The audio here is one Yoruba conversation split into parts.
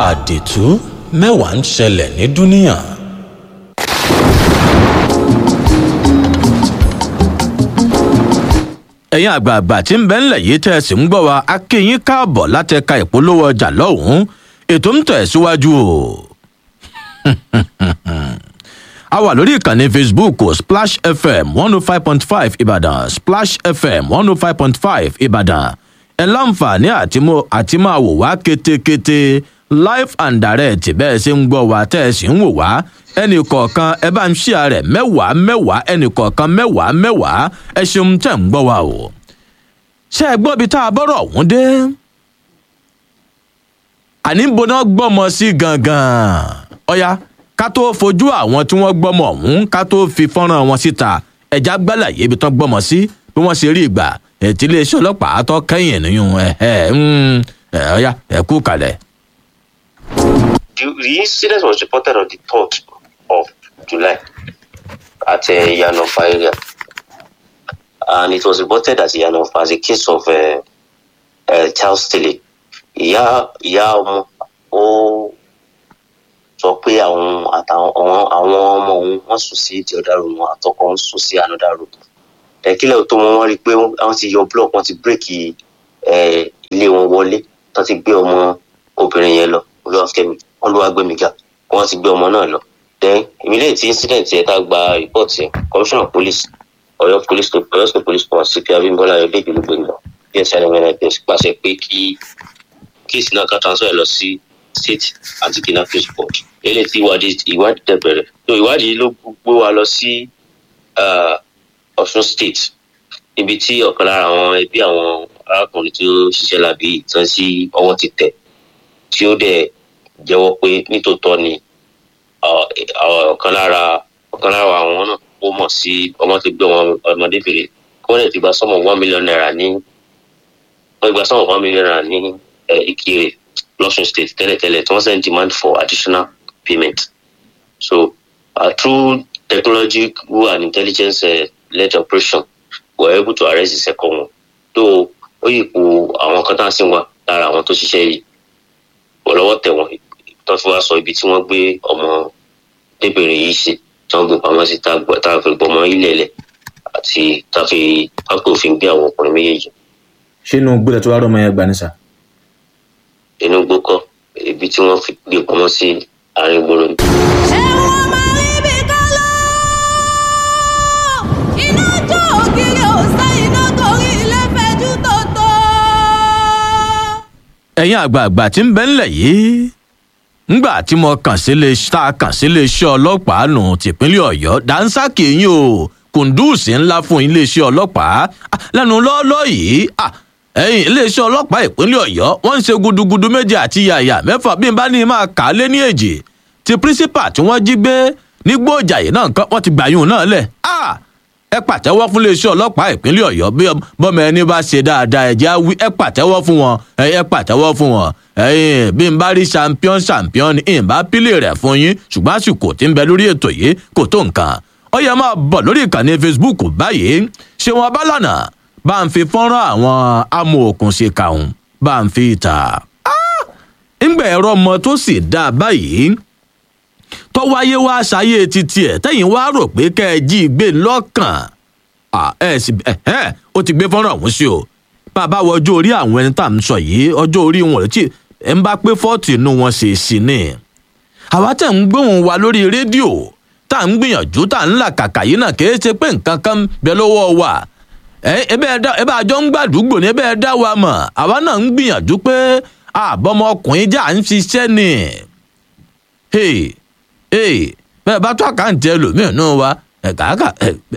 àdìtú mẹ́wàá ń ṣẹlẹ̀ ní dúníyàn. ẹ̀yin àgbààgbà tí ń bẹ ńlẹ̀ yìí tẹ́ ẹ sì ń gbọ́ wa a kí yín káàbọ̀ láti ẹ̀ka ìpolówó ọjà lọ́hùn-ún ètò ń tẹ̀ síwájú o. a wà lórí ìkànnì facebook splash fm one oh five point five ìbàdàn splash fm one oh five point five ìbàdàn ẹ láǹfààní àti máa wò wá kétékété live and direct bẹ́ẹ̀ ṣe ń gbọ́ wa tẹ́ ẹ sì ń wò wá ẹnì kọ̀ọ̀kan ẹ bá ń ṣíà rẹ̀ mẹ́wàá mẹ́wàá ẹnì kọ̀ọ̀kan mẹ́wàá mẹ́wàá ẹ ṣeun tẹ̀ ń gbọ́ wa o. ṣé ẹ gbọ́ bí tá a bọ́rọ̀ ọ̀hún dé? àní ń boná gbọ́mọ sí gangan ọ̀ya ká tó fojú àwọn tí wọ́n gbọ́mọ ọ̀hún ká tó fi fọ́nrán wọn síta ẹ̀já gbálàyé ibi tán gbọ́mọ sí bí wọ́n ṣe rí ìgbà ètí iléeṣẹ́ ọlọ́pàá tó kẹ́yìn nìyún ẹ̀ ọ̀ya ẹ̀ kú kalẹ̀. The, the incident was reported on the 3rd of July at uh, Yanofa area. And it was reported at Yanofa as a case of uh, uh, child stealing. Ìyá ìyá ọmọ ó sọ pé àwọn àtàwọn àwọn ọmọ òun wọ́n sùn sí the other room àtọkọ ń sùn sí another room. Ẹ̀kílẹ̀ tó wọn wọ́n rí i pé wọ́n ti yọ block wọ́n ti bírèkì ilé wọn wọlé tó ti gbé ọmọ obìnrin yẹn lọ olúwàfẹ́mi olúwàgbẹmíga wọ́n ti gbé ọmọ náà lọ then immediately tí incident yẹn tá gba report yẹn commissioner of police Ọ̀yọ́ police Ọ̀yọ́ state police command cp abimbola ayọdẹjì ló gbé lọ dsc nms pàṣẹ pé kí kéèsì náà ká transfer lọ sí state anti-kidnapping board eléyìí tí ìwádìí ìwádìí tẹ bẹ̀rẹ̀ so ìwádìí ló gbé wa lọ sí Ọ̀ṣun state níbi tí ọ̀kan lára àwọn ẹbí àwọn arákùnrin tó ṣiṣẹ́ lábí ìtàn sí ọwọ́ ti tẹ̀ tí ó dẹ̀ jẹ́wọ́ pé nítòótọ́ ni ọ̀kan lára ọ̀kan lára àwọn náà ó mọ̀ sí ọmọ tó gbé wọn ọmọdébìnrin kí wọ́n lè ti gba sọ́mọ̀ one million naira ní wọ́n gba sọ́mọ̀ one million naira ní Ìkirè lọ́sùn state tẹ́lẹ̀tẹ́lẹ̀ tí wọ́n send demand for additional payment so uh, through technological and intelligence uh, led operation we were able to arrest the second one though ó yìí kú àwọn kan tá a sì wà lára àwọn tó ṣiṣẹ́ yìí ọlọ́wọ́ tẹ̀ wọ́n tó fi wá sọ ibi tí wọ́n gbé ọmọ débìnrin yìí sí tí wọ́n gbé pamọ́ sí tá a fi gbọmọ ilẹ̀ lẹ̀ àti tá a fi pápẹ́ òfin gbé àwọn ọkùnrin méjèèjì. ṣé inú gbọ́dọ̀ tó wá rọ́mọ yẹn gbà ní sà. inú gbókọ́ ibi tí wọ́n fi gbé pamọ́ sí àárín gbòòrò. ẹ̀wọ̀n máa rí bí kálọ́ iná jó ògiri òsè iná torí ilé fẹjú tó tó ẹ̀yin àgbààgbà tí ń bẹ ńlẹ̀ yìí ńgbà tí mo kàn sí lè tá a kàn sí iléeṣẹ́ ọlọ́pàá nù tìpínlẹ̀ ọ̀yọ́ dáńsákì yín o kùndùsì ńlá fún iléeṣẹ́ ọlọ́pàá lẹ́nu lọ́ọ́lọ́ yìí ẹ̀yin iléeṣẹ́ ọlọ́pàá ìpínlẹ̀ ọ̀yọ́ wọ́n ń ṣe gudugudu méje àti yàyà mẹ́fà bí n bá ní máa kà á lé ní èjì ti pírísípà tí wọ́n jí gbé nígbó ìjàyè náà nǹkan wọ́n ti gbàyún náà lẹ̀ ẹ pàtẹ́wọ́ fún iléeṣẹ́ ọlọ́pàá ìpínlẹ̀ ọ̀yọ́ bí bọ́mọ ẹni bá ṣe dáadáa ẹ̀jẹ̀ wí ẹ pàtẹ́wọ́ fún wọn ẹ pàtẹ́wọ́ fún wọn ẹ̀yin bí n bá rí champion champion n bá pílẹ̀ rẹ̀ fún yín ṣùgbọ́n àsìkò tí ń bẹ lórí ètò yìí kò tó nǹkan ó yẹ máa bọ̀ lórí ìkànnì facebook báyìí ṣé wọn bá lànà bá ń fi fọ́nrán àwọn amòòkùn ṣe kàún bá ń fi ta ńgbà ẹ̀rọ ọmọ tó sì dáa báyìí tó wáyé wá ṣayé títí ẹ tẹ̀yin wá rò pé kẹ́ ẹ jí gbé lọ́kàn ẹ sì ẹ ó ti gbé fọ́nrán ọ̀hún sí o bàbá wọ ọjọ́ orí àwọn ẹni tá à ń sọ yìí ọjọ́ orí wọn tí ẹ ń bá pé fọ́ọ̀tì inú wọn ṣe sí ni àwa tẹ̀ ń gbóhùn wa lórí rédíò tá à ń gbìyànjú tá à ń là kàkà yìí náà kìí ṣe pé nǹkan kan bẹ lọ́wọ́ wa ẹ bẹ àjọ ń gbàdúgbò ní ẹ bẹ dá wa mọ̀ àwa náà ń gbìyànjú pé àbọ̀mọkùnrin jà ń ṣiṣẹ́ ni ee bẹ́ẹ̀ bá tó àkáǹtì ẹlòmíràn náà wá ẹ̀ka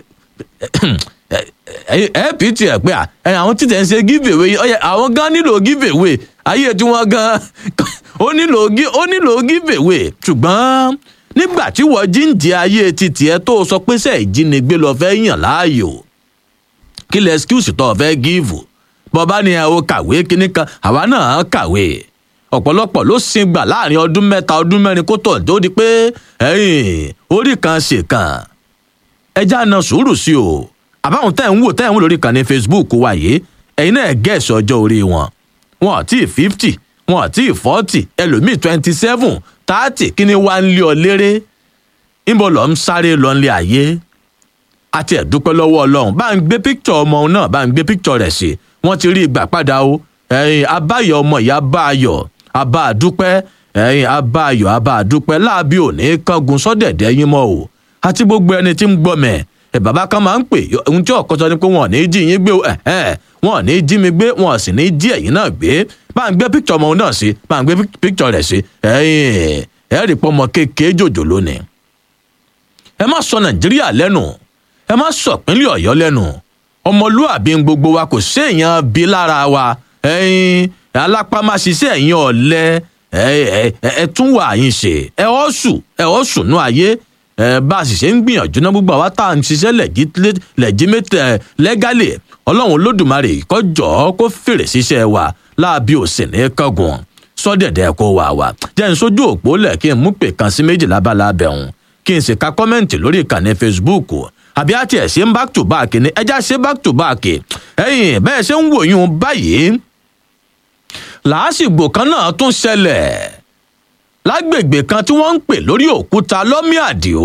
ẹ pt ẹ pé àwọn títẹ̀ ń ṣe giveaway ọyẹ àwọn gan nílò giveaway ayé tí wọ́n gan ó nílò ó nílò giveaway ṣùgbọ́n nígbà tí wọ́n jíǹde ayé títì ẹ tó sọ pé sẹ́ẹ̀ ìjínigbé lọ fẹ́ yàn láàyò kí lẹ excuse tó fẹ́ give bọ́bá ni ẹ o kàwé kíní kan àwa náà kàwé ọ̀pọ̀lọpọ̀ ló sin gbà láàrin ọdún mẹ́ta ọdún mẹ́rin kó tọ̀ tó di pé orí kan ṣe kan ẹja na sùúrù sí o àbáwọn tẹ́ ń wò tẹ́ ń wò lórí kan ní facebook wa yìí ẹ̀yin náà gẹ̀ẹ́sì ọjọ́ orí wọn wọn àti fifty wọn àti ìfọ́tì ẹlòmíì twenty seven thirty kí ni wàá ń lé ọ léré níbo lọ ń sáré lọ nílé ayé àti ẹ̀dúpẹ́ lọ́wọ́ ọlọ́run bá ń gbé píkítọ̀ ọmọ náà bá ń gbé píkítọ̀ rẹ̀ sí wọ́n ti rí ìgbà padà o ẹ̀yin abáyọ̀ ọmọ ìyá bá ayọ̀ abá àdúpẹ́ ẹ̀yin abá ayọ̀ abá àdúpẹ́ láàbí òní kángun sọ́dẹ̀dẹ̀ yín mọ́ o àti gbogbo ẹni tí ń gbọ́ mẹ́ ẹ̀ bàbá kan máa ń pè ohun tí ọ̀kọ́ sọ ni pé wọn ò ní jí yín gbé o ẹ̀hẹ́n wọn ò ní jí mi gbé wọn ò sì ní jí ẹ̀yin náà gbé bá ń gbé píkítọ̀ ọmọ náà sí bá ń gbé píkítọ̀ rẹ̀ sí ẹ̀yin ẹ̀rí pọ́mọ kékeré jòjò lónìí ẹ má sọ nàìjíríà lẹ́nu ẹ má sọ pínlẹ̀ ọ̀yọ́ lẹ́nu ọmọlúàbí gbogbo wa kò séèyàn bí lára wa ẹyin alápámáṣiṣẹ́ ẹ̀yin ọ̀lẹ ẹ tún wà yín ṣe ẹ ọ́ sùn ẹ ọ́ sùn nú ayé ẹ bá a sì ṣe ń gbìyànjú náà gbogbo àwa tá à ń ṣiṣẹ́ lẹ́gímẹ́tẹ̀ lẹ́gálẹ̀ ọlọ́run olódùmarè kọjọ́ kó fèrè ṣiṣẹ́ wa láàbí òsì ní kángun sọ́dẹ̀dẹ̀ kó wà wá jẹ́ n sójú òpó lẹ̀ kí n mú pè kan sí méjìlá bá lábẹ́ òun kí n sì ka kọ́mẹ́ǹtì lórí ìkànnì facebook àbí àti ẹ̀ ṣe ń back to back ni ẹja ṣe back to back ẹ̀yìn bẹ́ẹ̀ ṣe ń wòyún báyìí làásìgbò kan náà tún ṣẹlẹ̀ lágbègbè kan tí wọ́n ń pè lórí òkúta lọ́mí àdìo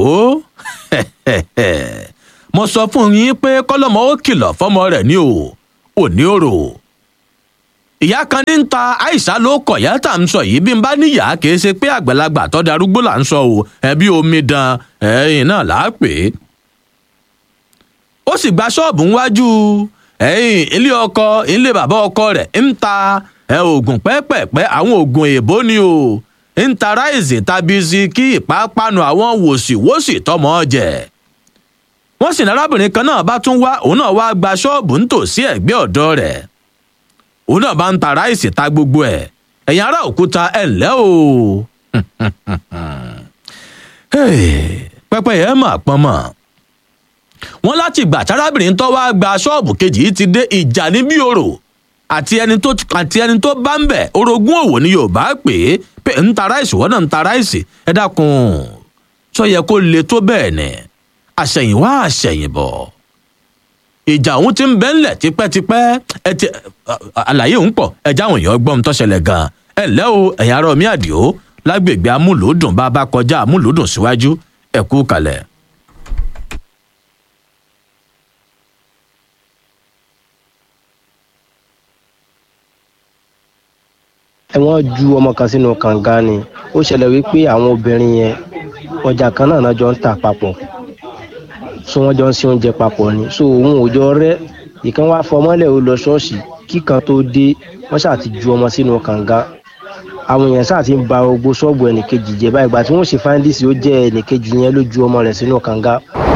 mo sọ fún yín pé kọ́lọ́mọ ó kìlọ̀ fọ́mọ rẹ̀ ní o òní òrò ìyá kan ní ń ta àìsà ló kọ̀ yá tà ń sọ yìí bí n bá níyà kì í ṣe pé àgbàlagbà tó darúgbó là ń sọ o ẹbí omidan ẹ̀yìn náà là á pè é ó sì gba ṣọ́ọ̀bù ńwájú ẹ̀yìn ilé ọkọ ilé bàbá ọkọ rẹ̀ ń ta ẹ̀ oògùn pẹ́pẹ̀pẹ́ àwọn oògùn èèbó ni o ń ta ráìsì tàbí sí kí ìpápánu àwọn wòsíwòsì tọmọ jẹ wọ́n sì ní arábìnrin kan náà bá tún wá òun náà wá gba ṣọ́ọ̀bù nítòsí ẹ̀gbẹ́ ọ̀dọ́ rẹ̀ òun náà bá ń ta ráìsì ta gbogbo ẹ̀ ẹ̀yin ará òkúta ẹ̀ ǹlẹ́ o pẹpẹ yẹn mà pọn mọ́ wọn láti ìgbà tárábìnrin tó wá gba ṣọ́ọ̀bù kejì yìí ti dé ìjà ní bí orò àti ẹni tó àti ẹni tó bá ń bẹ̀ orogún òwò ni yorùbá pè é pé ń ta ráìsì wọ́n náà ń ta ráìsì ẹ dákun sọ yẹ kó le tó bẹ́ẹ̀ ni àṣẹ̀yìnwá àṣẹ̀yìnbọ̀ ìjà òun ti ń bẹ́ ńlẹ̀ tipẹ́tipẹ́ ẹ ti àlàyé òun pọ̀ ẹ jáwọn èèyàn gbọ́n tó ṣẹlẹ̀ gan-an ẹ ǹlẹ́ o ẹ̀yà ara omi àdìo lágbègbè amúlòdùn bá a bá kọjá amúlòdùn síwájú ẹ kú kalẹ̀. ẹ wọ́n ju ọmọ kan sínú kànga ni ó ṣẹlẹ̀ wípé àwọn obìnrin yẹn ọjà kan náà jọ ń tà papọ̀ so wọ́n jọ ń ṣe oúnjẹ papọ̀ ni so òun ò jọ rẹ́ ìkan wá fọmọ́lẹ̀ ó lọ ṣọ́ọ̀ṣì kíkan tó dé wọ́n ṣáà ti ju ọmọ sínú kànga àwọn èèyàn ṣáà ti ń ba gbogbo ṣọ́ọ̀bù ẹnìkejì jẹ báyìí ìgbà tí wọ́n ṣe fáńdíìsì ó jẹ́ ẹnìkejì yẹn ló ju ọmọ rẹ̀ sínú kànga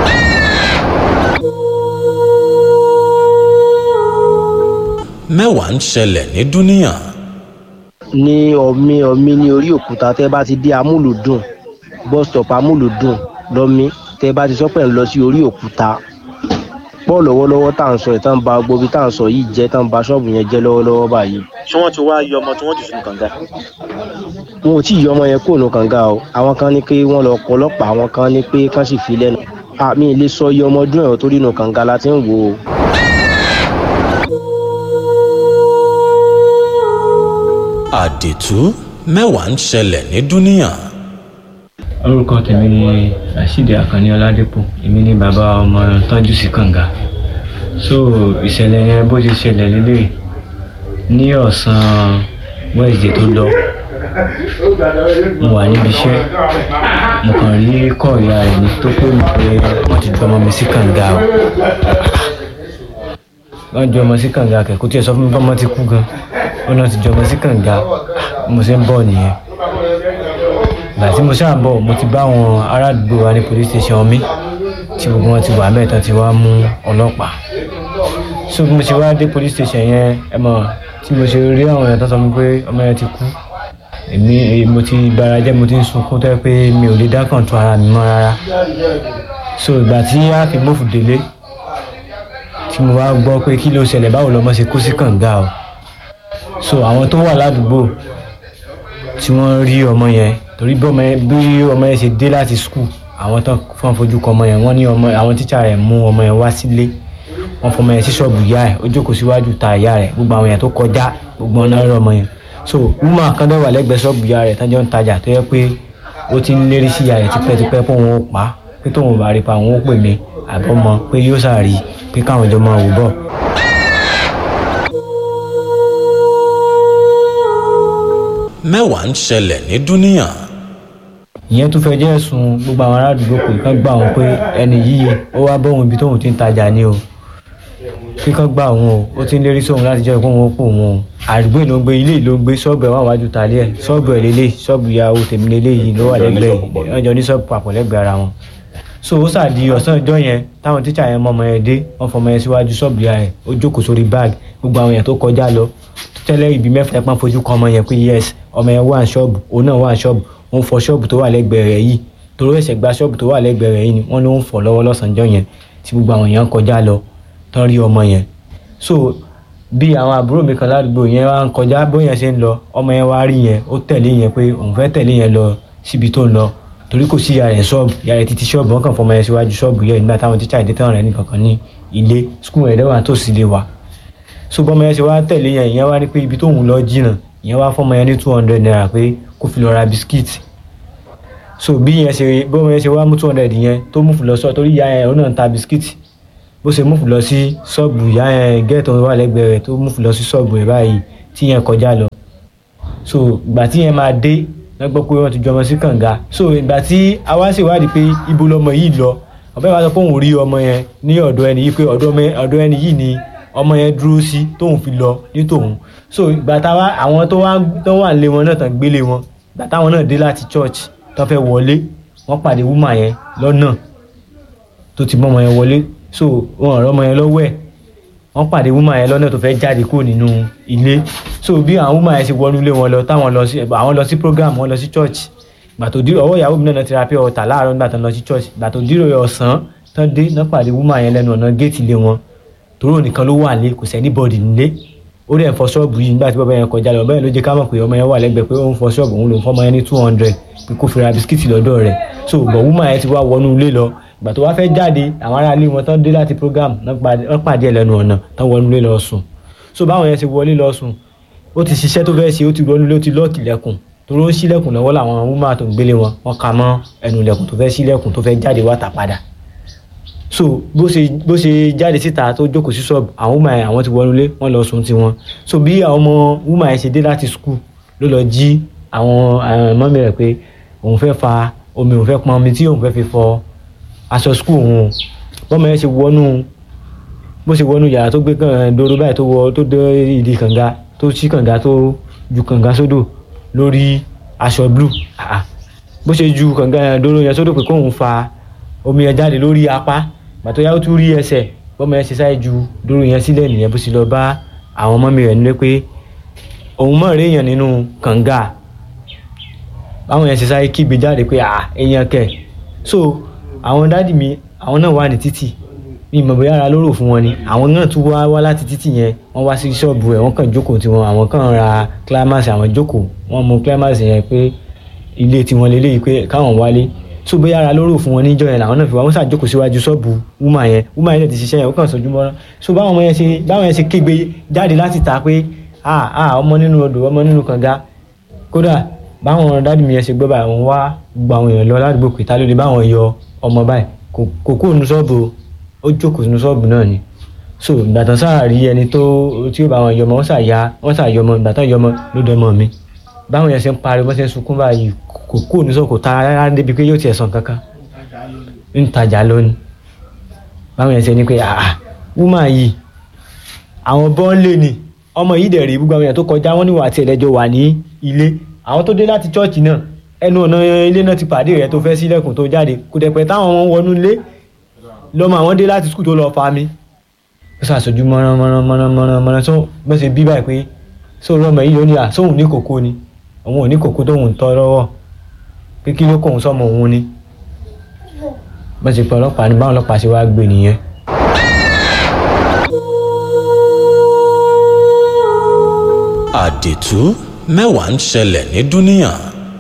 mẹ́wàá ń ṣẹlẹ̀ ní dúníyàn ní ọmí ọmí ní orí òkúta tẹ bá ti dé amúlùdùn bus stop amúlùdùn lọmí tẹ bá ti sọ pé ń lọ sí orí òkúta pọ̀ lọ́wọ́lọ́wọ́ tá à ń sọ ìtàn ba gbogbo ibi tá à ń sọ yìí jẹ́ tán ba ṣọ́ọ̀bù yẹn jẹ́ lọ́wọ́lọ́wọ́ báyìí. ṣé wọ́n ti wá yọ ọmọ tí wọ́n jù sínú kànga. wọn ò tí ì yọ ọmọ yẹn kúrò ní kànga o àwọn kan ní pé wọ́n lọ pọ̀ ọlọ́pàá àwọn kan ní pé kán sì fi lẹ́nu. àmì ilé sọ iye ọmọ ọdún ẹ̀rọ tó rí inú kànga la ti ń wò ó. àdìtú mẹ́wàá ń ṣẹlẹ̀ ní dúníyàn. orúkọ tèmi ni rasheed akanni ọládépò èmi ni bàbá ọmọ tọ́jú sí kànga so ìṣẹ̀lẹ̀ yẹn bó ti ṣẹlẹ̀ lélẹ̀ ní ọ̀sán wednesday tó lọ mo wà níbi iṣẹ́ mo kàn rí kọ́ ìyá rẹ̀ ní tó pé mi pé wọ́n ti ju ọmọ mi sí kànga o wọ́n ju ọmọ sí kànga kẹ̀ kó tiẹ̀ sọ fún mi bọ́mọ ti kú gan ó náà ti ju ọmọ sí kànga mo ṣe ń bọ̀ nìyẹn ìgbà tí mo ṣáà bọ̀ mo ti bá àwọn ará àdúgbò wa ní police station mi tí gbogbo wọn ti wà mẹ́ta ti wá mú ọlọ́pàá so bí mo ṣe wá dé police station yẹn ẹ mọ̀ tí mo ṣe rí àwọn èèyàn tó sọ mi pé ọmọ yẹn ti kú èmi mo ti bara jẹ́ mo ti ń sunkún tó yẹ pé mi ò lè dá kàntún ara mi mọ́ rárá so ìgbà tí a fi gbófù délé tí mo wá gbọ́ pé kí ló ṣẹlẹ̀ báwo lọmọ ṣe kú sí kànga o so àwọn tó wà ládùúgbò tí wọ́n rí ọmọ yẹn torí bí ọmọ yẹn bí ọmọ yẹn ṣe dé láti skul àwọn tó fọ́n fojú kọ ọmọ yẹn wọ́n ní ọmọ àwọn tíṣà rẹ̀ mú ọmọ yẹn wá sílé wọ́n fọmọ yẹn sí ṣọ́ọ̀bù ìyá ẹ̀ ó jókòó síwájú ta ìyá rẹ̀ gbogbo àwọn yẹn tó kọjá gbogbo ọ̀nà rẹ̀ ọmọ yẹn so woman kan dẹ̀ wà lẹ́gbẹ̀ẹ́ ṣọ́ọ̀bù ìyá rẹ̀ tán jọ ń tajà tó yẹ pé ó ti ń lérí sí ìyá rẹ̀ tipẹ́tipẹ́ pé òun ó pa á pé tóun ò bá rí pa òun ó pè mí àbọ̀mọ pé yóò sàárì pé káwọn jọ máa wò bọ̀. mẹ́wàá ń ṣẹlẹ̀ ní dúníyàn. ìyẹn tún fẹ́ jẹ́ ẹ̀sùn gbogbo àwọn aládùúgbò pé kán gbà wọn pé ẹni yìí ó wá bóun ibi tóun ti ń tajà ni o kí kán gbà wọn o ó ti ń lérí sóun láti jẹ́ ìpín òun ó pò wọn o àdúgbò ló ń gbé ilé ló ń gbé ṣọ́ọ̀bù ẹ̀ wà wájú tàlẹ́ ẹ̀ ṣọ́ọ̀bù ẹ̀ lélẹ̀ ṣọ́ọ̀bù ìyàwó tèmi lélẹ̀ yìí ló wà lẹ́gbẹ̀ẹ́ yìí wọ́n jọ ní ṣọ́ọ̀bù papọ̀ lẹ́gbẹ̀ẹ́ ara wọn so ó sàdí ọ̀sán ọjọ́ yẹn táwọn tíṣà yẹn mọ ọmọ yẹn dé wọ́n fọmọ yẹn síwájú ṣọ́ọ̀bù ìyá rẹ̀ ó jókòó sórí báàgì gbogbo àwọn yẹn tó kọjá lọ tẹ́lẹ̀ ibi mẹ́fà ẹ̀pọ́n fojú kan ọmọ yẹn pé yes ọmọ yẹn wà ní ṣọ́ọ̀bù òun náà wà ní ṣọ́ọ̀bù òun fọ ṣọ́ọ̀bù tó wà lẹ́gbẹ̀ẹ́ rẹ̀ yìí torí ẹ̀sẹ̀ gba ṣọ́ọ̀bù tó wà lẹ́gbẹ̀ẹ́ rẹ̀ yìí ni wọ́n ló ń fọ̀ lọ́wọ́ lọ́sànjọ́ yẹn tí gbogbo àwọn yẹn ń kọjá lọ tán rí ọmọ yẹn so bí àwọn àbúrò mi kan ládùúgbò yẹn wá ń kọjá bóyá ṣe ń lọ ọmọ yẹn wá rí yẹn ó tẹ̀lé yẹn pé òun fẹ́ tẹ̀lé yẹn lọ síbi tó ń lọ torí kò sí yàrá ẹ̀ ṣọ́ọ̀bù yàrá ẹ̀ títí ṣọ́ọ̀bù wọn kàn fọmọ yẹn síwájú ṣọ́ọ̀bù yẹn nígbà táwọn tíṣà ìdí tán rẹ̀ nìkan kan ní ilé skul rẹ̀ dẹ́wà tó sì lè wà so bọ́mọ yẹn ṣe wá tẹ̀lé yẹn ìyẹn wá ní pé ibi tóun lọ jìnnà ìyẹn wá fọmọ yẹn ní two hundred naira pé kó fi lọ ra bisikíìtì so bí yẹn ṣe bọ́mọ yẹn ṣe wá mú two hundred yẹn tó mú fún lọ sọ torí ìyá yẹn òun náà ń ta bisikíìtì bó ṣe mú fún lọ sí ṣọ́ọ̀bù ìyá yẹn gẹ́ẹ̀tì wà lẹ́gbẹ̀ẹ́ rẹ̀ tó mú fún lọ sí ṣọ́ọ̀bù rẹ̀ báyìí tí yẹn kọjá lọ so ìgbà tí yẹn máa dé wọ́n gbọ́ pé wọ́n ti jọmọ sí kànga so ìgbà tí a wá ṣèwádìí pé ibo lọmọ yìí lọ ọ̀bẹ wa sọ pé òun rí ọmọ yẹn ní ọ̀dọ̀ ẹni yìí pé ọ̀dọ̀ ẹni yìí ni ọmọ yẹn dúró sí tóun fi lọ ní tòun so ìgbà táwa àwọn tó wá tó wà lé wọn náà tán gbélé wọn ìgbà táwọn náà dé láti church tó fẹ́ wọlé wọ́n pàdé wúmà yẹn lọ́nà tó ti mọ́ ọmọ yẹn wọlé so wọn ọ̀rọ̀ ọmọ yẹn lọ́wọ́ ẹ̀ wọ́n pàdé wúmà yẹn lọ́nà tó fẹ́ jáde kúrò nínú ilé so bí àwọn wúmà yẹn ṣe wọnú ilé wọn lọ táwọn lọ sí àwọn lọ sí program wọn lọ sí church ìgbà tó dírò ọwọ́ ìyàwó mi náà ti ra pé ọ̀tà láàárọ̀ nígbà tó ń lọ sí church ìgbà tó dírò ọ̀sán tán dé náà pàdé wúmà yẹn lẹ́nu ọ̀nà géètì ilé wọn tòró nìkan ló wà lé kò sẹ́ni bọ́ọ̀dì nílé ó dẹ̀ ń fọ ṣọ́ọ̀bù yìí nígbà tí bàbá yẹn kọjá lọ bẹ́ẹ̀ ló jẹ́ ká mọ̀ pé ọmọ yẹn wà lẹ́gbẹ̀ẹ́ pé ó ń fọ ṣọ́ọ̀bù òun ló ń fọmọ yẹn ní two hundred pé kó fi ra bisikíìtì lọ́dọ̀ rẹ̀ so bọ̀ wúmà yẹn ti wá wọnú ilé lọ ìgbà tó wá fẹ́ jáde àwọn ará ilé wọn tán dé láti program wọ́n pàdé ẹ̀ lẹ́nu ọ̀nà tán wọnú ilé lọ sùn so báwọn yẹn ti wọlé lọ sùn ó ti ṣiṣẹ́ tó fẹ́ ṣe ó ti wọnú ilé ó ti lọ́ọ̀kì lẹ́kùn torí ó ń ṣílẹ̀kùn lọ́wọ́ làwọn wúmà tó ń gbélé wọn wọ́n ka mọ́ ẹnu ilẹ̀kùn tó fẹ́ ṣílẹ̀kùn tó fẹ́ jáde wá tà padà so bó ṣe bó ṣe jáde síta tó jókòó sí ṣọ́ọ̀bù àwọn wúmà yẹn àwọn ti wọnú ilé wọ́n lọ sùn tiwọn so bí àwọn ọmọ wúmà yẹn ṣe dé láti skul ló lọ jí àwọn mọ́mí rẹ̀ pé òun fẹ́ fa omi òun fẹ́ pọn omi tí òun fẹ́ fi fọ aṣọ skul òun bọ́mọ yẹn ṣe wọnú bó ṣe wọnú yàrá tó gbé dòdò báyìí tó wọ tó dé ìdí kànga tó ṣí kànga tó ju kànga sódò lórí aṣọ blue bó ṣe ju kànga dòdò yẹn sódò pé kóun fa omi yẹn jáde lórí apá gbàtọ́ yàwó tún rí ẹsẹ̀ bọ́mọ yẹn ṣe sáré ju dòdò yẹn sílẹ̀ nìyẹn bó ṣe lọ bá àwọn mọ́mí rẹ̀ nílé pé òun mọ̀ rí èèyàn nínú kànga báwọn yẹn ṣe sáré kígbe jáde pé à èèyàn kẹ̀ so àwọn dádì mi àwọn náà wà ní títì ní ìmọ̀ bóyá ara lóró fún wọn ni àwọn náà tún wá wá láti títì yẹn wọ́n wá sí ṣọ́ọ̀bù ẹ̀ wọ́n kàn jókòó tiwọn àwọn kàn ra climax àwọn jókòó wọ́n mú climax yẹn pé ilé tiwọn lélẹ́yìí pé káwọn wálé so bóyá ara lóró fún wọn níjọ́ yẹn làwọn náà fi wá wọ́n ṣàjókòó síwájú ṣọ́ọ̀bù wúmà yẹn wúmà yẹn ti ṣiṣẹ́ yẹn ó kàn sojú mọ́ra so báwọn ọmọ yẹn ṣe báwọn yẹn ṣe kégbe jáde láti ta pé ah ah ọmọ nínú odò ọmọ nínú kànga kódà báwọn dádì mi yẹn ṣe gbọ́ báyìí àwọn wá gba àwọn èèyàn lọ ládùúgbò pé ta ló lè báwọn yọ ọmọ báyìí kò kó nu ṣọ́ọ̀bù ó jókòó sínú ṣọ́ọ̀bù náà ni so ìgbà tán sáà rí ẹni tó tí ó bá wọn yọmọ wọn sáà ya wọn sáà yọmọ ìgbà tán yọmọ ló dọmọ mi báwọn yẹn ṣe ń pariwo bọ́n ṣe ń sunkún báyìí kò kó nu ṣọ́ọ̀bù kò ta rárá débi pé yóò tiẹ̀ sàn kankan ń tajà lónìí báwọn yẹn ṣe ní pé àà wúmà yìí àwọn bọ́ńlé ni ọmọ yìí dẹ̀ rí gbogbo àwọn èèyàn tó kọjá wọn níwà àti ẹ̀lẹ́jọ wà ní ilé àwọn tó dé láti chọ́ọ̀chì náà ẹnu ọ̀nà ilé náà ti pàdé rẹ̀ tó fẹ́ sílẹ̀kùn tó jáde kò dẹ̀ pẹ́ táwọn wọn wọnú ilé lọ́mọ àwọn dé láti skul tó lọ fa mi ó ṣàṣojú mọ́rán mọ́rán mọ́rán mọ́rán mọ́rán tó bọ́ ṣe bí báyìí pé sóòrò ọmọ yìí ló ní à sóhun ní kòkó ni òun ò ní kòkó tóun ń tọ́ lọ́wọ́ pé kí ló kóun sọmọ òun ni bọ́ ṣe pé ọlọ́pàá ní báwọn ọlọ́pàá ṣe wá gbé nìyẹn. àdìtú mẹ́wàá ń ṣẹlẹ̀ ní dúníyàn.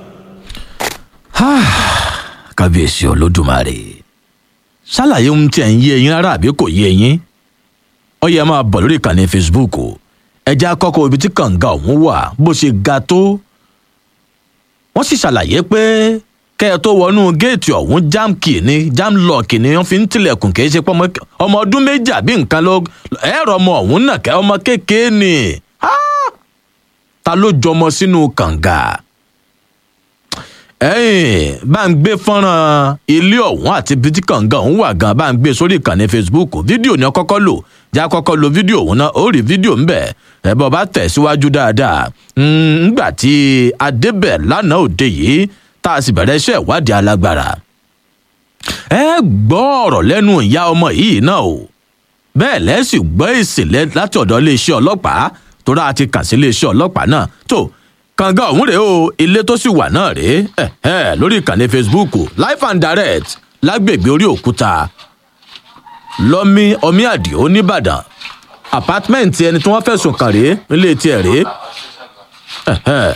kábíyèsí olódùmarè ṣàlàyé ohun tí ẹ̀ ń yé eyín rárá àbí kò yé eyín ó yẹ máa bọ̀ lórí ìkànnì facebook o ẹjẹ́ àkọ́kọ́ ibi tí kànga ọ̀hún wà bó ṣe ga tó wọ́n sì ṣàlàyé pé kẹ́ ẹ tó wọnú géètì ọ̀hún jam key ni jam lock ni wọ́n fi ń tilẹ̀kùn kì í ṣe pé ọmọ ọmọ ọdún méjì àbí nǹkan ló ẹ̀rọ ọmọ ọ̀hún náà kẹ́ ọmọ kékeré ni Ah! ta ló jọmọ sínú kànga ẹ̀yìn bá ń gbé fọ́nrán ilé ọ̀hún àti ibi tí kànga ọ̀hún wà gan bá ń gbé sórí ìkànnì facebook fídíò ni wọ́n kọ́kọ́ lò já kọ́kọ́ lo fídíò ọ̀hún náà ó rí fídíò ń bẹ̀ ẹ̀ bọ́ bá tẹ̀ síwájú dáadáa ńgbà tí adébẹ̀ lánàá òde yìí tá a sì bẹ̀rẹ̀ iṣẹ́ ìwádìí alágbára ẹ gbọ́ ọ̀rọ̀ lẹ́nu ìyá ọmọ yìí náà o bẹ́ẹ̀ lẹ́sì gbọ́ èsì lẹ́- láti ọ̀dọ̀ iléeṣẹ́ ọlọ́pàá tó rà ti kàn sí iléeṣẹ́ ọlọ́pàá náà tó kànga ọ̀hún rèé o ilé tó sì wà náà rèé ẹ̀ ẹ̀ lórí ìkànnì facebook live and direct lágbègbè orí òkúta lọ́mí ọmí àdìo nìbàdàn apátmẹ́ǹtì ẹni tí wọ́n fẹ̀sùn kàn rèé nílé tiẹ̀ rèé ẹ̀ ẹ̀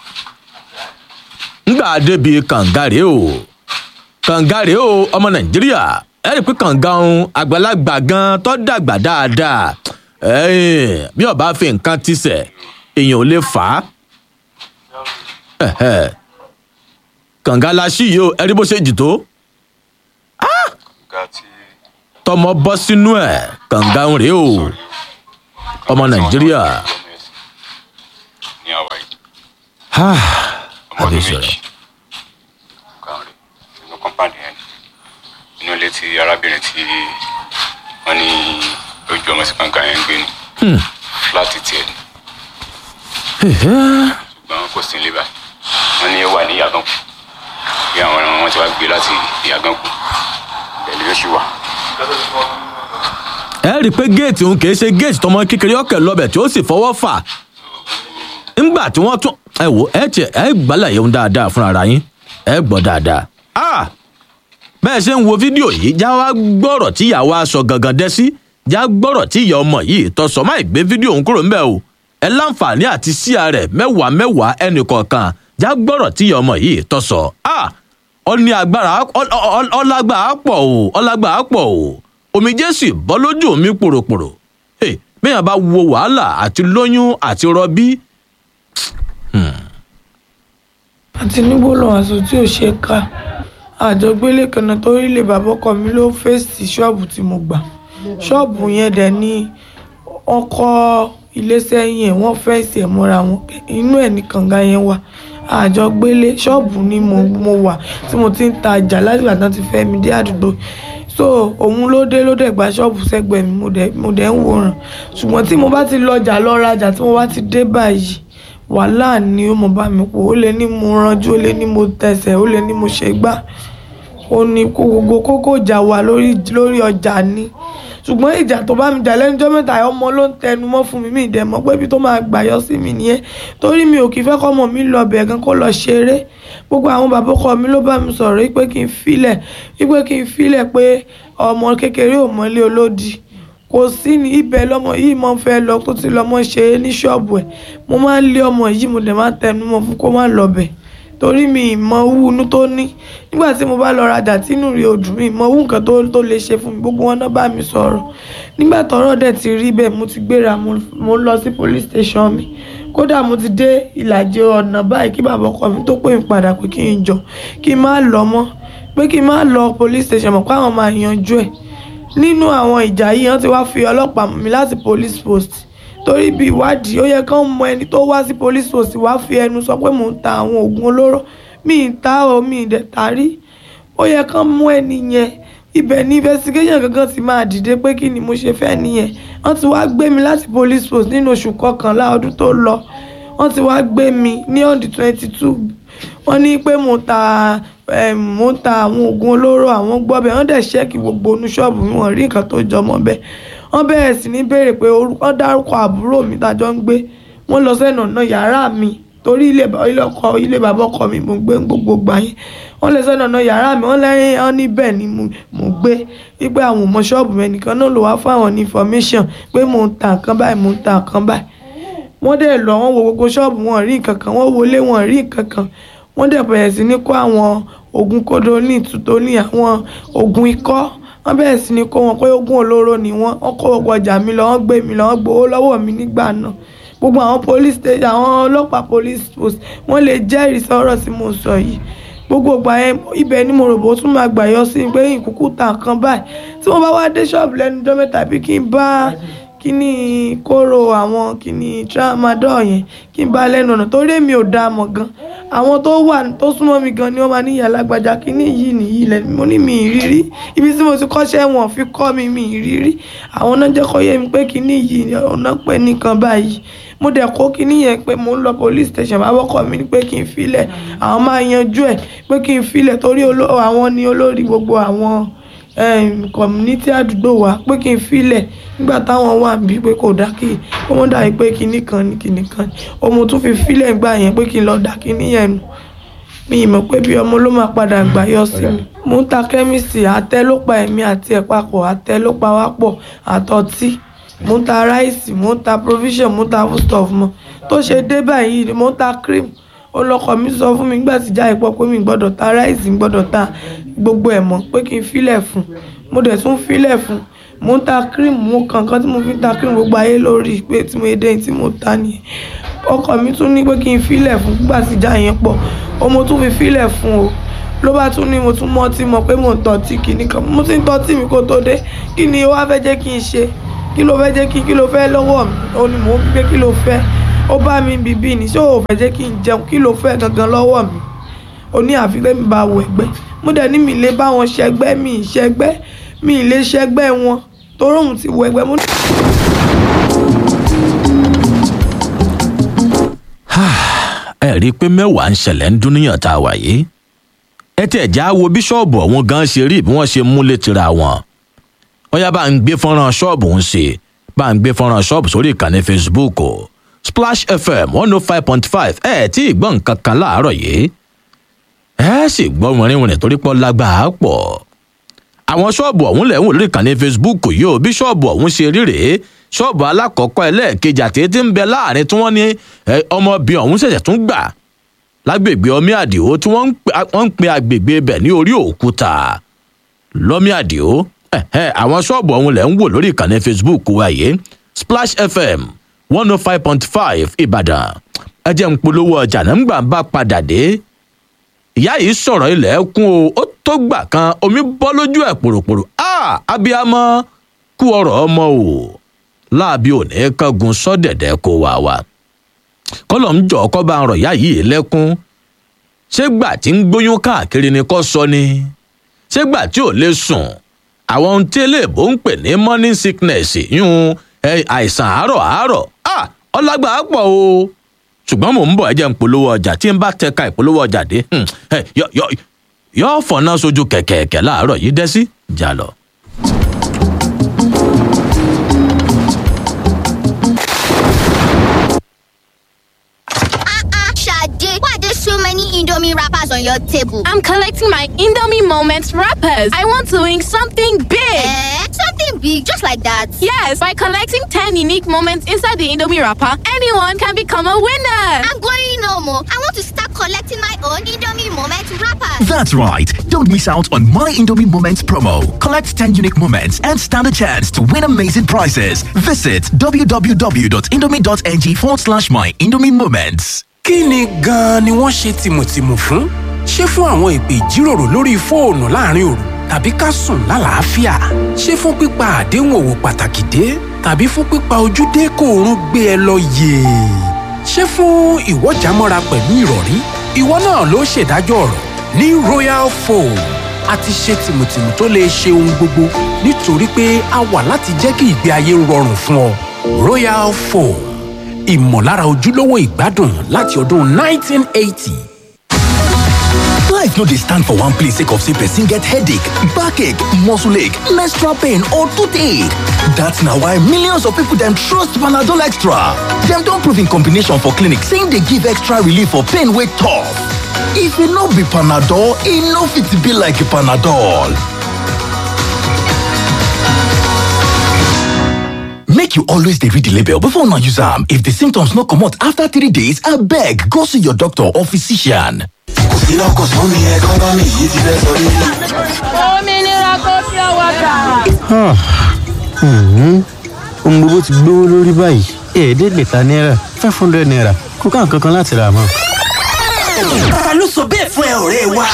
ngbà débi kànga rèé o kànga rèé o ọmọ nàìjíríà ẹ rí i pé kànga ohun àgbàlagbà gan tó dàgbà dáadáa ẹ̀ẹ́n, bí ọba fi nǹkan ti sẹ̀ èèyàn ò lè fà á Ẹ̀hẹ́. kànga la ṣí yìí o ẹ rí bó ṣe jì tó tọmọ bọ́ sínú ẹ̀ kànga ohun rèé o ọmọ nàìjíríà ní àwa yìí Ah, ọmọ ọdún àbẹ̀sọ̀rọ̀. méjì kan rè inú kọ́mpáàdì yẹn inú ilé tí arábìnrin tí wọ́n ní ojú ọmọ sí kànga yẹn ń gbé ni fúláàtì tiẹ̀ ni ṣùgbọ́n kò sí nílé báyìí wọ́n ní ó wà ní ìyàgànkù bí àwọn ẹran wọn ti wá gbé láti ìyàgànkù pẹ̀lú yóò ṣì wà. ẹ rí i pé géètì òun kìí ṣe géètì tọmọ kékeré ọkẹ lọbẹ tí ó sì fọwọ́ fà ńgbà tí wọ́n tún ẹ wò ẹ tiẹ̀ ẹ gbàlàyé òun dáadáa fúnra ara yín ẹ gbọ́ dáadáa. Ah! bẹ́ẹ̀ ṣe ń wo fídíò yìí já wá gbọ́rọ̀ tí ìyá wa sọ gangan dẹ́ sí já gbọ́rọ̀ tí ìyá ọmọ yìí tọ́ sọ máì gbé fídíò òun kúrò ńbẹ́ o ẹ láǹfààní àti síà rẹ̀ mẹ́wàá mẹ́wàá ẹnì kọ̀ọ̀kan já gbọ́rọ̀ tí ìyá ọmọ yìí tọ́ sọ. Ah! ọ ní agbára ọ- ọ- ọ- ọlágbára pọ̀ o ọlágbára pọ̀ o omijé sì bọ́ lójú mi pòròpòrò Hey, bẹ́ẹ̀ bá wo wàhálà àti lóyún àti rọbí àti nígbólóhùn aṣọ tí ò ṣe é ká àjọgbélé kan náà torí ilé bàbá ọkọ mi ló fèsì ṣọ́ọ̀bù tí mo gbà ṣọ́ọ̀bù yẹn dẹ̀ ní wọ́n kọ́ ilé sẹ́yìn ẹ̀ wọ́n fẹ́ǹsì ẹ̀ mọ́ra wọn inú ẹ̀ ní kànga yẹn wà àjọgbélé ṣọ́ọ̀bù ni mo, mo wà tí mo ti ń ta ọjà láti ìgbà tán ti fẹ́ mi dé àdúgbò so òun ló dé ló dẹ̀ gba ṣọ́ọ̀bù sẹ́gbẹ̀ẹ́ mi mo dẹ̀ mo dẹ̀ ń wòran ṣùgbọ́n tí mo bá ti lọjà lọ rajà tí mo bá ti dé báyìí wàhálà ni ó mọ bá mi pò ó lè ní mo ranjú ó lè ní mo tẹsẹ̀ ó lè ní mo ṣe gbá ó ní kó gbogbo kókó ìjà wà lórí lórí ọjà ni ṣùgbọ́n ìjà tó bá mi jà lẹ́nu ọjọ́ mẹ́ta ọmọ ló ń tẹnu mọ́ fún mi mi ìdẹ̀ mọ́ pé ibi tó máa gbà yọ sí mi nìyẹn torí mi ò kì í fẹ́ kọ́mọ mi lọ bẹ̀ gan kó lọ ṣeré gbogbo àwọn bàbá ọkọ mi ló bá mi sọ̀rọ̀ wípé kí n filẹ̀ wípé kí n filẹ̀ pé ọmọ kékeré ò mọ́lé olódì kò sí ní ibẹ̀ lọ́mọ yìí mọ́ fẹ́ lọ tó ti lọ́mọ ṣe é ní ṣọ́ọ̀bù ẹ̀ mo máa ń lé ọmọ yìí mo dẹ̀ máa ń tẹnu mọ́ fún kó má lọ bẹ̀ torí mi ìmọ̀ owó inú tó ní nígbà tí mo bá lọ rajà tí inú rí odù mi ìmọ̀ owó nǹkan tó tó lè ṣe fún mi gbogbo wọn náà bá mi sọ̀rọ̀ nígbà tọ́rọ̀ dẹ̀ ti rí bẹ́ẹ̀ mo ti gbéra mo mo lọ sí police station mi kódà mo ti dé ìlàjì ọ̀nà báyìí kí bàbá ọkọ mi tó pè mí padà pé kí n jọ kí n má lọ mọ́ pé kí n má lọ police station mọ̀ pé àwọn máa yanjú ẹ̀ nínú àwọn ìjà yìí wọ́n ti wá fi ọlọ́pàá mú mi láti police post torí bí ìwádìí ó yẹ kán mọ ẹni tó wá sí police post wá fi ẹnu sọ pé mò ń ta àwọn oògùn olóró mi ì ta o mi ì dẹ̀ ta rí ó yẹ kán mú ẹni yẹn ibẹ̀ ní investigation gangan ti máa dìde pé kí ni mo ṣe fẹ́ nìyẹn wọ́n ti wá gbé mi láti police post nínú oṣù kọkànlá ọdún tó lọ wọ́n ti wá gbé mi ní on the twenty two wọ́n ní pé mo ta um, mo ń ta àwọn oògùn olóró àwọn gbọ́bẹ̀ wọ́n dẹ̀ ṣẹ́ẹ̀kì gbogbo onú ṣọ́ọ̀bù mi wọ́n rí nǹkan tó jọmọ́ bẹ́ẹ̀ wọ́n bẹ̀rẹ̀ sí ní béèrè pé orúkọ wọ́n dárúkọ àbúrò mi tájọ́ ń gbé wọ́n lọ sẹ́nu ọ̀nà yàrá mi torí ilé ba- ilé ọkọ ilé bàbá ọkọ mi mo gbé gbogbo gbà yín wọ́n lè sẹ́nu ọ̀nà yàrá mi wọ́n lẹ́yìn wọ́n ní bẹ́ẹ̀ ni mo mo gbé wípé àwọn ọmọ ṣọ́ọ̀bù mi nìkan náà ló wá fún àwọn ní information pé mò ń ta nǹkan báyìí mò ń ta nǹkan báyìí wọ́n dẹ̀ lọ wọ́n wo gbogbo ṣọ́ọ̀bù wọn rí nǹkan kan wọ́n wọlé wọn rí nǹkan kan wọ́n dẹ̀ bẹ̀rẹ̀ sí ní kó àwọn oògùn kódóní tutoni àwọn oògùn ikọ́ wọ́n bẹ̀rẹ̀ sí ní kó wọn pé oògùn olóró ni wọ́n wọ́n kó gbogbo ọjà mi lọ wọ́n gbé mi lọ wọ́n gbowó lọ́wọ́ mi nígbà náà gbogbo àwọn police station àwọn ọlọ́pàá police post wọ́n lè jẹ́rìí sọ̀rọ̀ tí mo sọ yìí gbogbo ìgbà yẹn ibẹ̀ ni mo rò bó tún máa gbà yọ sí pé ìkúkú ta nǹkan báyìí tí wọ́n bá wá dé ṣọ́ọ̀bù lẹ́nu ọjọ́ mẹ́ta bí kí n bá kíní kóró àwọn kíní tramadol yẹn kí n bá lẹ́nu ọ̀nà torí èmi ò dáa mọ̀ gan àwọn tó wà tó súnmọ́ mi gan ni wọ́n máa ní ìyá alágbájá kíní yìí nìyí lẹ́nu mo ní mi ìrírí ibi tí mo ti kọ́ṣẹ́ wọn fi kọ́ mi mi ìrírí àwọn náà jẹ́ kó yé mi pé kíní yìí ọ̀nà pé nìkan báyìí mo dẹ̀ kó kíní yẹn pé mo ń lọ police station bá wọ́kọ̀ mi ní pé kí n filẹ̀ àwọn máa yanjú ẹ̀ pé kí n filẹ̀ torí oló- àwọn ni olórí gbogbo àwọn um, community àdúgbò wa pé kí n filẹ̀ nígbà táwọn wà bí pé kò dá kí ó mọ̀ dàbí pé kinní kan ní kinní kan ní ọmọ tún fi filẹ̀ gbà yẹn pé kí n lọ dá kinní yẹn nù mi ì mọ̀ pé bí ọmọ ló máa padà gbà yọ sí mi. mo ń ta kẹ́míìsì àtẹ ló pa ẹ̀mí àti ẹ̀ papọ̀ àtẹ ló pa wá pọ̀ àtọtí mo ń ta ráìsì mo ń ta provision mo ń ta foodstuff mọ́ tó ṣe dé báyìí ni mo ń ta cream olọkọ mi sọ fún mi nígbà tí já ìpọ pé mi gbọ́dọ̀ ta ráìsì mi gbọ́dọ̀ ta gbogbo ẹ̀ mọ́ pé kí n filẹ̀ fún mo dẹ̀ tún filẹ̀ fún mo ń ta cream mo kankan tí mo fi ń ta cream gbogbo ayé lórí pé tí mo dé tí mo ta nìyẹn ọkọ mi tún ní pé kí n filẹ̀ fún nígbà tí já yẹn pọ̀ o mo tún fi filẹ̀ fún o ló bá tún ní mo tún mọ́tí mọ̀ pé mo ń tọ́tí kìíní kan mo ti ń tọ́tí mi kó tó dé kí ni wàá fẹ́ jẹ́ kí n ṣe kí ló fẹ́ jẹ́ kí kí ló fẹ́ lọ́wọ́ mi ó ní mò ń gbé kí ló fẹ́ ó bá mi bíbí ni ṣé ò fẹ́ jẹ́ kí n jẹun kí ló fẹ́ gangan lọ́wọ́ mi ó ní àfi pé mi bá wọ ẹgbẹ́ mo dẹ̀ ní mi lè bá wọn ṣẹgbẹ́ mi ì ṣẹgbẹ́ mi ì lè ṣẹgbẹ́ wọn torí òun ti wọ ẹgbẹ́ mo ní. ẹ rí i pé mẹ́wàá ń ṣẹlẹ̀ ń dúníyàn tá a wà yìí ẹ tẹ̀ já wo bíṣọ́ọ̀bù ọ̀hún gan ṣe rí bí wọ́n ṣe múlé tira wọn ọ̀yá bá ń gbé fọ́nrán ṣọ́ọ̀bù ń ṣe bá ń gbé fọ́nrán ṣọ́ọ̀bù sórí ìkànnì facebook o splash fm one oh five point five ẹ tí ì gbọ́ nǹkan kan láàárọ̀ yìí ẹ sì gbọ́ wìnrìnwìnrìn torí pọ́ lágbàá pọ̀ àwọn ṣọ́ọ̀bù ọ̀hún lẹ̀ ń wò lórí ìkànnì facebook yìí o bí ṣọ́ọ̀bù ọ̀hún ṣe rí rèé ṣọ́ọ̀bù alákọ̀ọ́kọ́ ẹlẹ́ẹ̀kejì àti etí ń bẹ láàrin tí wọ́n ní ẹ, ọmọbìnrin ọ̀hún ṣẹ̀ṣẹ̀ tún gbà lágbègbè ọmí àdìo tí wọ́n ń pe- wọ́n ń pe agbègbè ibẹ̀ ní orí òkúta lọ́mí àdìo ẹ̀hẹ́, àwọn ṣọ́ọ̀bù ọ̀hún lẹ̀ ń wò lórí ìkànnì facebook wa yìí splash fm one oh five point five ìbàdàn ẹ jẹ́ ń polówó ọjà náà ń gbà ń bá padà dé ìyá yìí sọ̀rọ̀ ilẹ̀ kún o ó tó gbà kan omi bọ́ lójú ẹ̀ pòròpòrò a abiyamọ kú ọ̀rọ̀ ọmọ o láàbí òní kángun sọ́dẹ̀dẹ̀ kó wà wá kọ́lọ̀ ń jọ ọkọ́ bá ń rọ̀ ìyá yìí lẹ́kún ṣé gbà tí ń gbóyún káàkiri ni kò sọ ni ṣé gbà tí ò lè sùn àwọn ohun tí eléèbó ń pè ní morning sickness yún ẹ, àìsàn àárọ̀ àárọ̀ a ọlágbà á pọ̀ o ṣùgbọ́n mò ń bọ̀ ẹ jẹ́ ń polówó ọjà tí n bá tẹ̀ka ìpolówó ọjà dé hmm, ẹ, yọ yọ yọ fọ̀nà sójú kẹ̀kẹ̀kẹ̀ láàárọ̀ yìí dẹ́ sí jà lọ. Ah, Sade, why are there so many Indomie wrappers on your table? I'm collecting my Indomie Moments wrappers. I want to win something big. Eh? Something big, just like that. Yes, by collecting 10 unique moments inside the Indomie wrapper, anyone can become a winner. I'm going no more. I want to start collecting my own Indomie moment wrappers. That's right. Don't miss out on My Indomie Moments promo. Collect 10 unique moments and stand a chance to win amazing prizes. Visit www.indomie.ng forward slash My Indomie Moments. kí ni gan-an ni wọ́n ṣe tìmùtìmù fún? ṣé fún àwọn ìpè ìjíròrò lórí fóònù láàrin òru tàbí ká sùn lálàáfíà? ṣé fún pípa àdéhùn òwò pàtàkì dé tàbí fún pípa ojúdé kó oorun gbé ẹ lọ yèè? ṣé fún ìwọ́jàmọ́ra pẹ̀lú ìrọ̀rí? ìwọ náà ló ṣèdájọ́ ọ̀rọ̀ ní royal foam a ti ṣe tìmùtìmù tó lè ṣe ohun gbogbo nítorí pé a wà láti jẹ́ kí ìgbé ayé rọrùn fún ọ royal foam ìmọ̀lára ojúlówó ìgbádùn láti ọdún 1980. Life no dey stand for one place sake of say person get headache, backache, muscle ache, menstrual pain or toothache. That's na why millions of people dem trust Panadol Extra. Dem don prove in combination for clinic say e dey give extra relief for pain wey tough. If e no be Panadol, e no fit be like Panadol. Make you always dey read the label before una use am. If the symptoms no comot after three days, abeg go see your doctor or physician. òmìnira kò fi ọwọ́ gbà. ohun gbogbo ti gbówó lórí báyìí ẹ̀ẹ́dẹ́gbẹ̀ta náírà five hundred naira kó ká nǹkan kan láti rà mọ́. ta ló sọ bẹ́ẹ̀ fún ẹ ọ̀rẹ́ wa.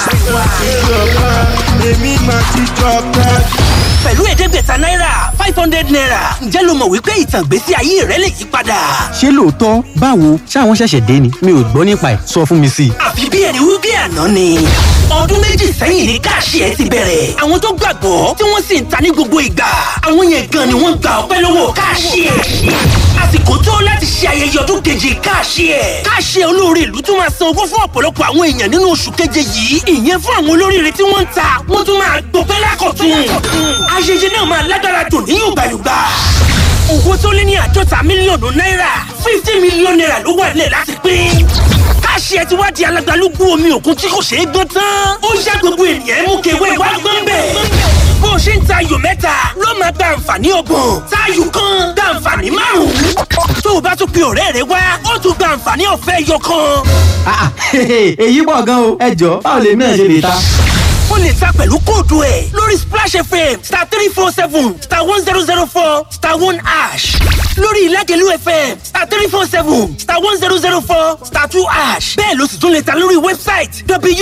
èmi máa ti jọba. pẹ̀lú ẹ̀ẹ́dẹ́gbẹ̀ta náírà five hundred naira ǹjẹ́ lo mọ̀ wípé ìtàn ìgbésí ayé rẹ lè yí padà. ṣé lóòótọ́ báwo ṣáwọn ṣẹ̀ṣẹ̀ dé ni mi ò gbọ́ nípa ẹ̀ sọ fún mi sí i. àfi bí ẹni wí bí àná ni. ọdún méjì sẹ́yìn ní káàṣì ẹ ti bẹ̀rẹ̀. àwọn tó gbàgbọ́ tí wọ́n sì ń ta ní gbogbo ìgbà. àwọn yẹn gan ni wọ́n gba ọpẹ́ lọ́wọ́ káàṣì ẹ. àsìkò tó láti ṣe ayẹyẹ ọdún keje káàṣì ẹ. káàṣì ẹ olóore ìlú tún máa san owó fún ọ̀pọ̀lọpọ̀ àwọn èèyàn nínú oṣù keje yìí. ìyẹn fún àwọn olóríire tí wọ́n ń ta wọ́n tún máa gbọpẹ́ lákọ̀tún. ayẹyẹ náà máa lágbára dùn ní yùgbàyùgbà owó tó lé ní àádọ́ta mílíọ̀nù náírà fifty mílíọ̀nù náírà ló wà nílẹ̀ láti pín. káṣí ẹ ti wá di alágbálúgbú omi òkun tí kò ṣeé gbọ́n tán. ó yá gbogbo ènìyàn mú kewé wá gbọ́n bẹ̀. bó o ṣe ń ta ayò mẹ́ta ló máa gba àǹfààní ọgbọ̀n táyù kan gba àǹfààní márùn-ún. tó o bá tún pe ọ̀rẹ́ rẹ wá ó tún gba àǹfààní ọ̀fẹ́ ẹyọ kan. èyí pọ̀ gan o ẹ jọ báwo lèmi náà ṣe lè ta. ó lè ta pẹ̀lú kóòdù ẹ̀ lórí splash fm star three four seven star one zero zero four star one ash lórí ìlágẹ̀lú fm star three four seven star one zero zero four star two ash bẹ́ẹ̀ ló sì tún lè ta lórí wẹ́bsáìtì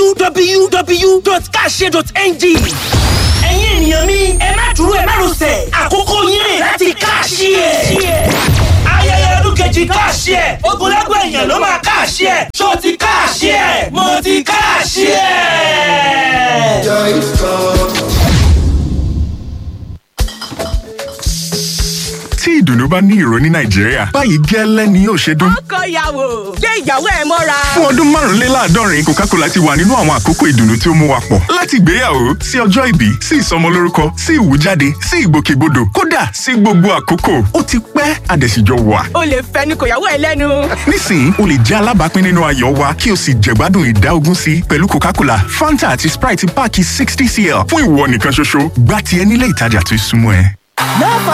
www.kashe.ng ẹ̀yin ènìyàn mi ẹ má dúró ẹ má rọsẹ̀ àkókò yín rè láti káàṣì ẹ̀ ayẹyẹ ọdún kejì káàṣì ẹ̀ ogunlẹ́gbẹ̀ èèyàn ló máa káàṣì ẹ̀ ṣó ti káàṣì ẹ̀ mo ti káàṣì ẹ̀. tí ìdùnnú bá ní ìró ní nàìjíríà báyìí gẹ́lẹ́ ni yóò ṣe dún. ọkọ ìyàwó gbé ìyàwó ẹ mọ́ra. fún ọdún márùnléláàádọ́rin coca-cola ti wà nínú àwọn àkókò ìdùnnú tí ó mú wa pọ̀ láti ìgbéyàwó sí ọjọ́ ìbí sí ìsọmọlórúkọ sí ìwújáde sí ìgbòkègbodò kódà sí gbogbo àkókò ó ti pẹ́ àdẹ̀síjọ wà. o lè fẹnu kò yàwó ẹ lẹ́nu. nísìnyí o lè jẹ́ alábàápín nínú ayọ̀ wa kí o sì jẹ̀gbádùn ìdá ogún sí pẹ̀lú coca-cola fanta àti sprite páàkì sixty cl fún ìwọ nìkan ṣoṣo gbá tiẹ̀ nílé ìtajà tó súnmọ́ ẹ. No